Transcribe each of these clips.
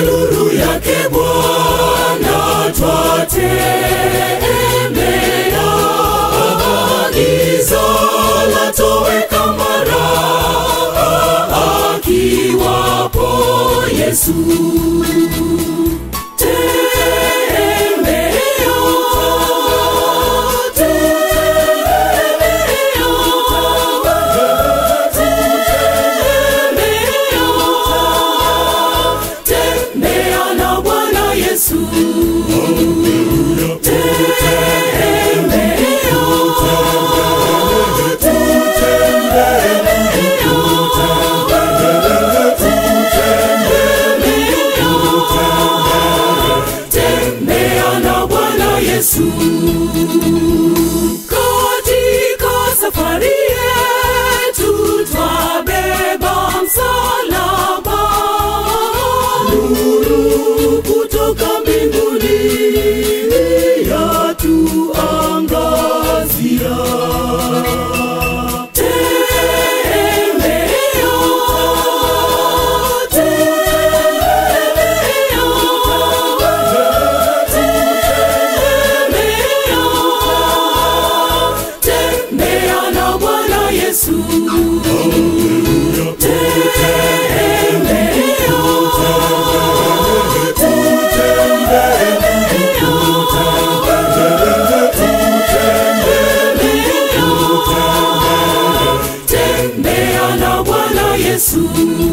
nuru yake Bwana twatembea, giza latoweka mara akiwapo Yesu. Tembea, tembea, tembea na Bwana Yesu. Tembea na Bwana Yesu. Katika safari yetu twabeba msalaba, nuru kutoka mbinguni yatuangazia. Tembea, tembea na Bwana Yesu. Tembea na Bwana Yesu.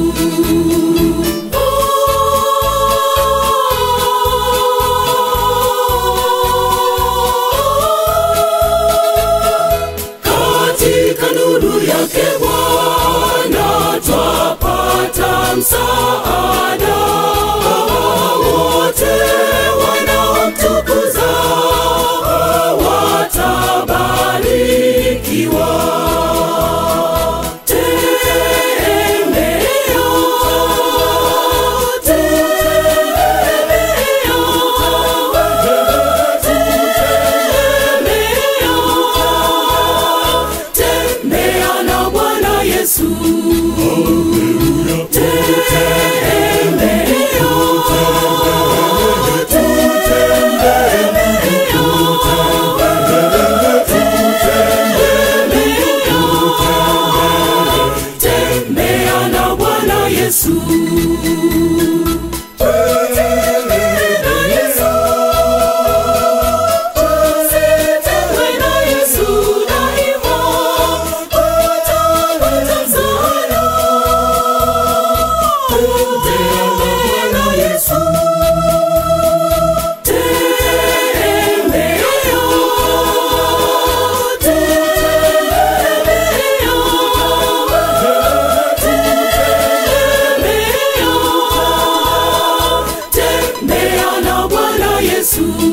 Katika nuru yake Bwana twapata msaada, wote wanaomtukuza watabarikiwa. Tembea, tembea na Bwana Yesu. Tembea na Bwana Yesu. Usitengwe na Yesu daima, utapata msaada. Tembea na Yesu. Tembea, tembea, tembea na Bwana Yesu.